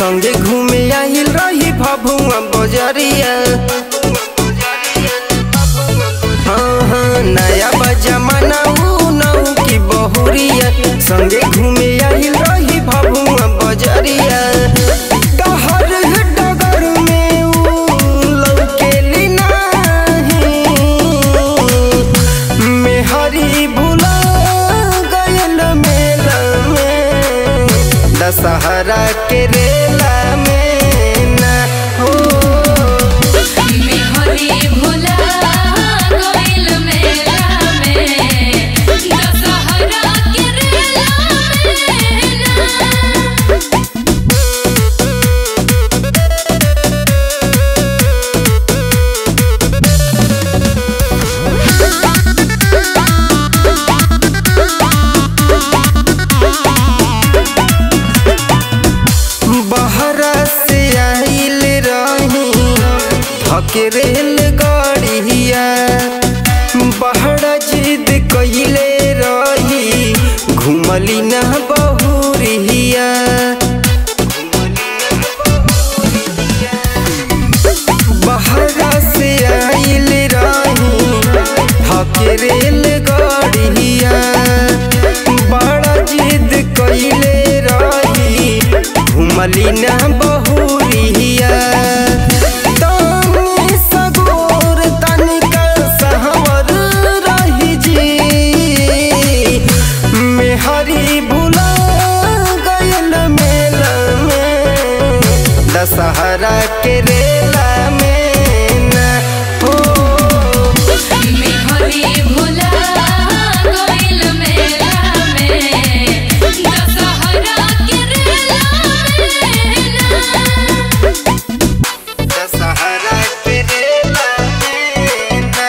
संगे घूमे आइल रही भभुआ बजरिया हाँ हाँ नया बजमाना ऊ नऊ की बहुरिया संगे घूमे आइल रही भभुआ बजरिया डहर डगर में ऊ लौकेली नाही मेहरी भुला गयल मेला में दशहरा के रेला में ना हो मेहरी भुला गइल मेला में दशहरा के रेला में ना बहरा से आइल रही हकेरेल गाड़िया बहरा जिद कइले रही घुमली ना बहुरिया बहरा से आइल रही हकेरेल गाड़िया बड़ा जिद कइले रही घुमली ना बहुरिया तनी सगोर तनिका सहवर रही जी मेहरी भुला गयल मेला में दशहरा के रेला में ना हो मेहरी भुला गइल मेला में दशहरा के रेला में ना दशहरा के रेला में ना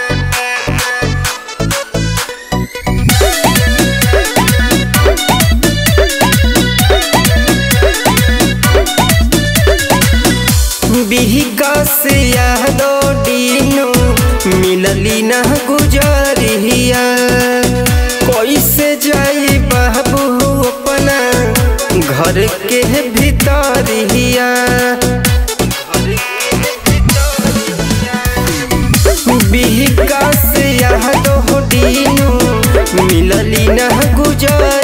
बिहिका से यादो डीनो मिलली ना गुजरिया कैसे जाई बाबू अपना घर के भीतरिया बिहिका से यादो डीनो मिलली ना गुजर